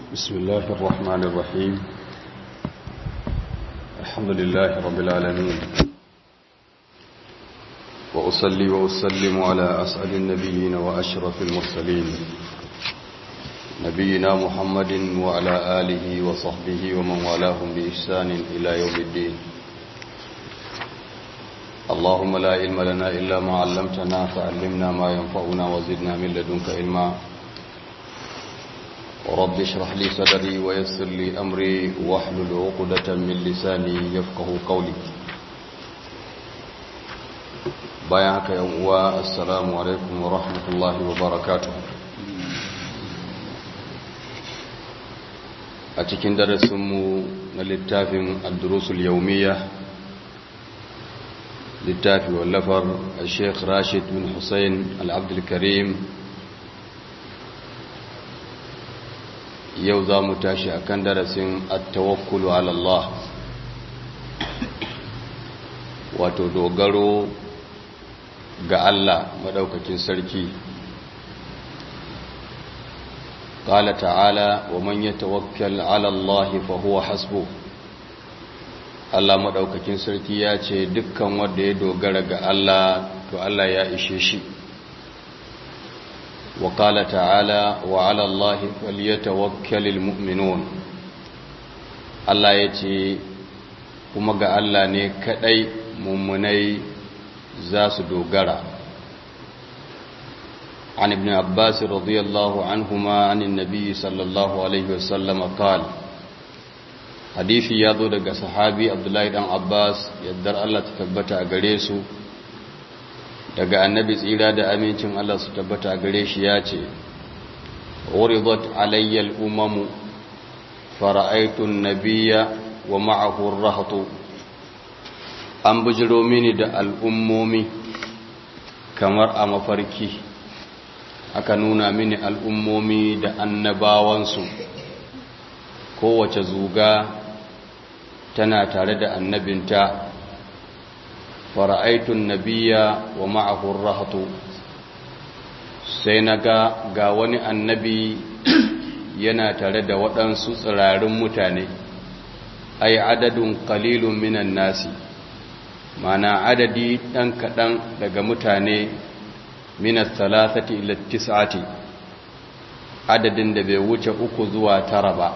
بسم الله الرحمن الرحيم الحمد لله رب العالمين وأصلي وأسلم على أسعد النبيين وأشرف المرسلين نبينا محمد وعلى آله وصحبه ومن والاهم بإحسان إلى يوم الدين اللهم لا علم لنا إلا ما علمتنا فعلمنا ما ينفعنا وزدنا من لدنك علما رب اشرح لي صدري ويسر لي أمري واحلل عقدة من لساني يفقه قولي bayan haka yan uwa assalamu alaikum wa rahmatullahi wa barakatuh a cikin darasinmu na littafin ad-durusul yawmiyya littafi wallafar Sheikh Rashid bin Hussein Al-Abdul Karim yau za mu tashi akan darasin at-tawakkulu ala Allah wato dogaro ga Allah madaukakin sarki qala ta'ala wa man yatawakkal 'ala Allah fa huwa hasbu Allah madaukakin sarki ya ce dukkan wanda ya dogara ga Allah to Allah ya ishe shi wa qala ta'ala wa 'ala Allah falyatawakkalul mu'minun Allah ya ce kuma ga Allah ne kadai mummunai za su dogara عن ابن عباس رضي الله عنهما عن النبي صلى الله عليه وسلم قال حديثي يادو daga sahabi Abdullahi dan Abbas yaddar Allah ta tabbata a gare su daga annabi tsira da amincin Allah su tabbata a gare shi ya ce uridat alayya al-umam fara'aytu an-nabiyya wa ma'ahu ar-rahtu an bujiro mini da al'ummomi kamar a mafarki aka nuna mini al'ummomi da annabawansu kowace zuga tana tare da annabinta fara'aitun nabiya wa ma'ahun rahatu sai na ga ga wani annabi yana tare da waɗansu tsirarin mutane ai adadin kalilun minan nasi mana adadi ɗan kaɗan daga mutane minas talatati ila tis'ati adadin da bai wuce uku zuwa tara ba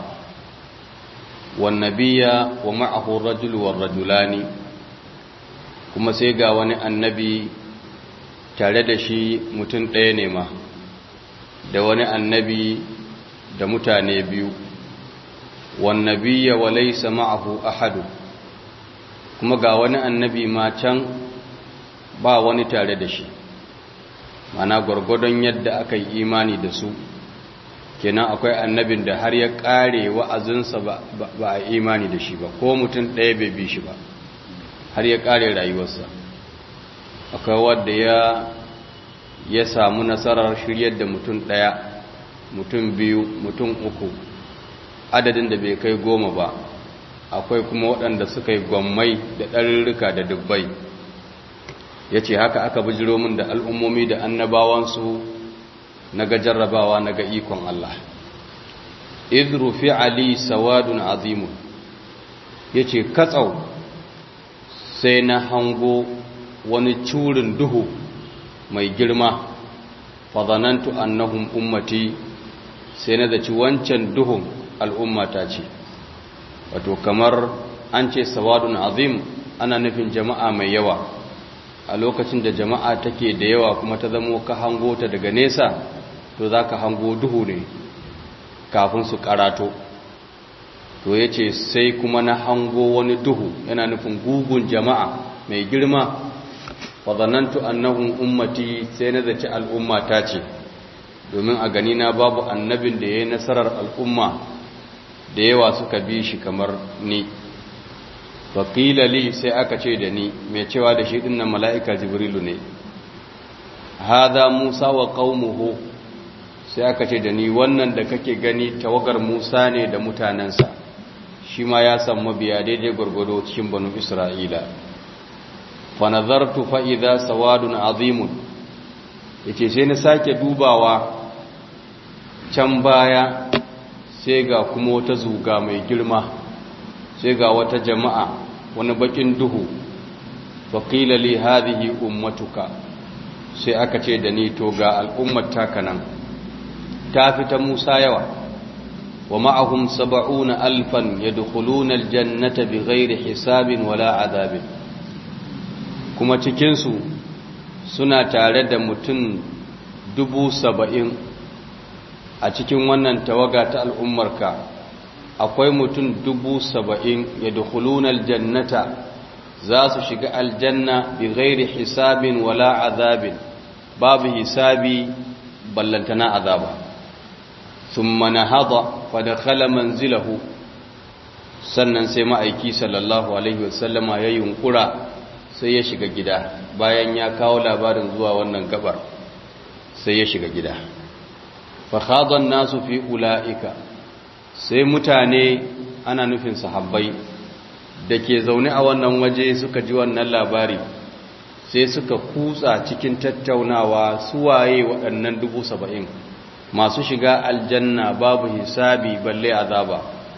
wan nabiyya wa ma'ahu rajul war rajulani kuma sai ga wani annabi tare da shi mutum ɗaya ne ma da wani annabi da mutane biyu wan nabiyya wa laysa ma'ahu ahadu kuma ga wani annabi ma can ba wani tare da shi mana gwargwadon yadda aka yi imani da su kenan akwai annabin da har ya kare wa'azinsa ba a imani da shi ba ko mutum ɗaya bai bi shi ba har ya kare rayuwarsa akwai wadda ya ya samu nasarar shiryar da mutum ɗaya mutum biyu mutum uku adadin da bai kai goma ba akwai kuma waɗanda suka yi gwammai da ɗarurruka da dubbai ya ce haka aka bijiro min da al'ummomi da annabawansu na ga jarrabawa na ga ikon Allah idru fi ali sawadun azimun ya ce katsau sai na hango wani curin duhu mai girma fazanantu annahum ummati sai na zaci wancan duhun al'ummata ce wato kamar an ce sawadun azim ana nufin jama'a mai yawa a lokacin da jama'a take da yawa kuma ta zamo ka hango ta daga nesa to za ka hango duhu ne kafin su karato to ya ce sai kuma na hango wani duhu yana nufin gugun jama'a mai girma fazanantu annahun ummati sai na zaci al'umma ta ce domin a gani na babu annabin da ya yi nasarar al'umma da yawa suka bi shi kamar ni faƙila li sai aka ce da ni mai cewa da shi ɗinnan mala'ika jibrilu ne haza musa wa ƙaumuhu sai aka ce da ni wannan da kake gani tawagar musa ne da mutanensa shi ma ya san mabiya daidai gwargwado cikin banu isra'ila fanazartu fa'iza sawadun azimun ya ce sai na sake dubawa can baya sai ga kuma wata zuga mai girma sai ga wata jama'a wani bakin duhu faƙila li hadhihi ummatuka sai aka ce da ni to ga al'ummar taka nan ta fita Musa yawa wa ma'ahum sab'una alfan yadkhuluna aljannata bighairi hisabin wala adabin kuma cikin su suna tare da mutum dubu saba'in a cikin wannan tawaga ta al'ummarka akwai mutum dubu saba'in yadkhuluna aljannata za su shiga aljanna bi ghairi hisabin wala azabin babu hisabi ballantana azaba thumma nahada fa dakhala manzilahu sannan sai ma'aiki sallallahu alaihi wasallama ya yunkura sai ya shiga gida bayan ya kawo labarin zuwa wannan gabar sai ya shiga gida fa khada nasu fi ulaika sai mutane ana nufin sahabbai da ke zaune a wannan waje suka ji wannan labari sai suka kutsa cikin tattaunawa suwaye waɗannan dubu saba'in masu shiga aljanna babu hisabi balle azaba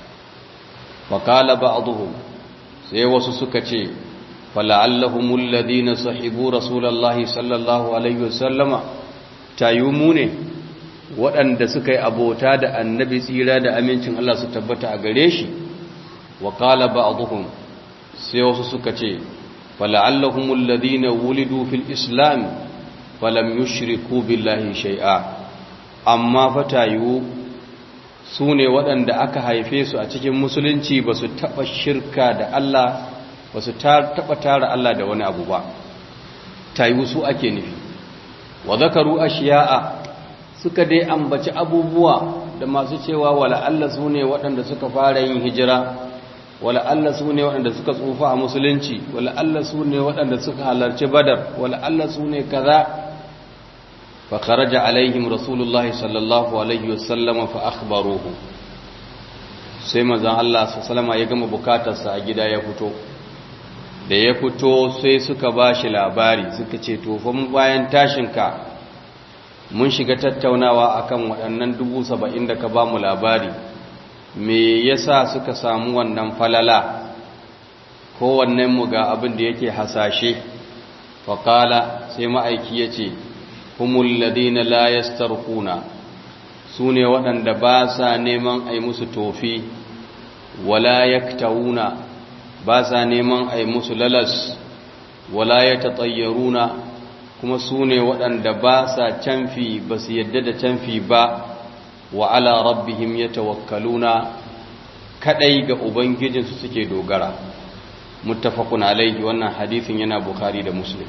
faƙala ba sai wasu suka ce fala'allahumul ladina sahibu rasulallahi sallallahu alaihi wasallama tayumu ne waɗanda suka yi abota da annabi tsira da amincin Allah su tabbata a gare shi wa qala ba'dhum sai wasu suka ce fala'allahumul ladina wulidu fil islam falam yushriku billahi shay'a amma fatayu su ne waɗanda aka haife su a cikin musulunci ba su taɓa shirka da Allah ba su taɓa tara Allah da wani abu ba tayu su ake nufi wa zakaru ashiya'a suka dai ambaci abubuwa da masu cewa wala Allah su ne waɗanda suka fara yin hijira wala Allah su ne waɗanda suka tsufa a musulunci wala Allah su ne waɗanda suka halarci badar wala Allah su ne kaza fa kharaja alaihim rasulullahi sallallahu alaihi wasallam fa akhbaruhu sai manzon Allah sallallahu ya gama bukatarsa a gida ya fito da ya fito sai suka bashi labari suka ce to fa mun bayan tashinka mun shiga tattaunawa akan waɗannan dubu saba'in da ka ba mu labari me yasa suka samu wannan falala kowannen mu ga abin da yake hasashe faƙala sai ma'aiki ya ce humul ladina la yastarquna su ne waɗanda ba sa neman ai musu tofi wala yaktawuna ba sa neman ai musu lalas wala yatatayyaruna kuma su ne waɗanda ba sa canfi ba su yadda da canfi ba wa ala rabbihim ya tawakkaluna kaɗai ga ubangijinsu suke dogara muttafaqun alaihi wannan hadithin yana bukhari da muslim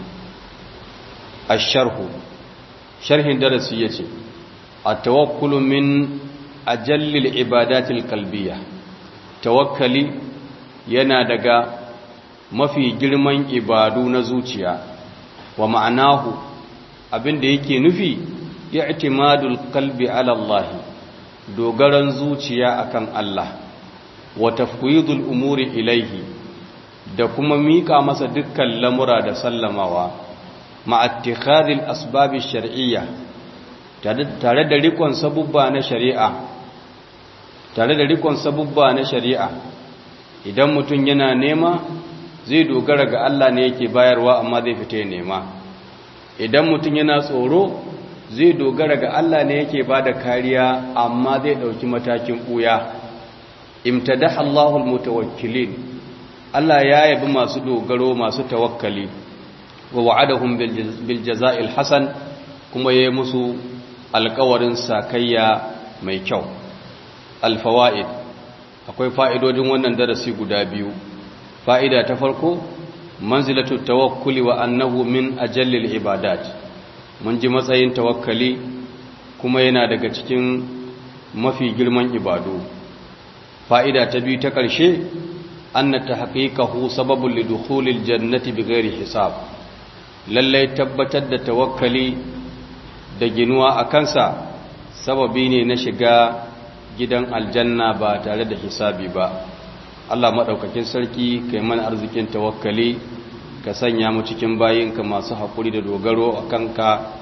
asharhu sharhin darasi yace at-tawakkulu min ajallil ibadatil qalbiyya tawakkali yana daga mafi girman ibadu na zuciya wa ma'anahu abinda yake nufi i'timadul qalbi ala Allah dogaran zuciya akan Allah wa tafwidul umuri ilaihi da kuma mika masa dukkan lamura da sallamawa ma'attikhadil asbabi shar'iyya tare da rikon sabubba na shari'a tare da rikon sabubba na shari'a idan mutum yana nema zai dogara ga Allah ne yake bayarwa amma zai fita ya nema idan mutum yana tsoro zai dogara ga Allah ne yake bada kariya amma zai dauki matakin buya imtadaha Allahul mutawakkilin Allah ya yabi masu dogaro masu tawakkali wa wa'adahum bil jaza'il hasan kuma yayi musu alƙawarin sakayya mai kyau al fawaid akwai fa'idodin wannan darasi guda biyu fa'ida ta farko manzilatu tawakkuli wa annahu min ajallil ibadat mun ji matsayin tawakkali kuma yana daga cikin mafi girman ibadu fa'ida ta biyu ta ƙarshe anna tahqiqahu sababun lidukhulil jannati bighairi hisab lallai tabbatar da tawakkali da ginuwa a kansa sababi ne na shiga gidan aljanna ba tare da hisabi ba Allah maɗaukakin sarki kai mana arzikin tawakkali ka sanya mu cikin bayinka masu haƙuri da dogaro a kanka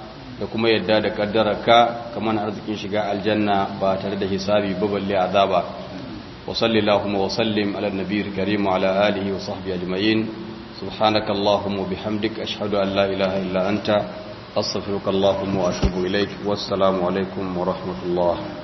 da kuma yadda da kaddararka kamar arzikin shiga aljanna ba tare da hisabi ba balle azaba wa sallallahu wa sallim ala nabiyil karim wa ala alihi wa sahbihi ajma'in subhanaka allahumma bihamdik ashhadu an la ilaha illa anta astaghfiruka allahumma wa atubu ilaik wassalamu alaikum wa rahmatullah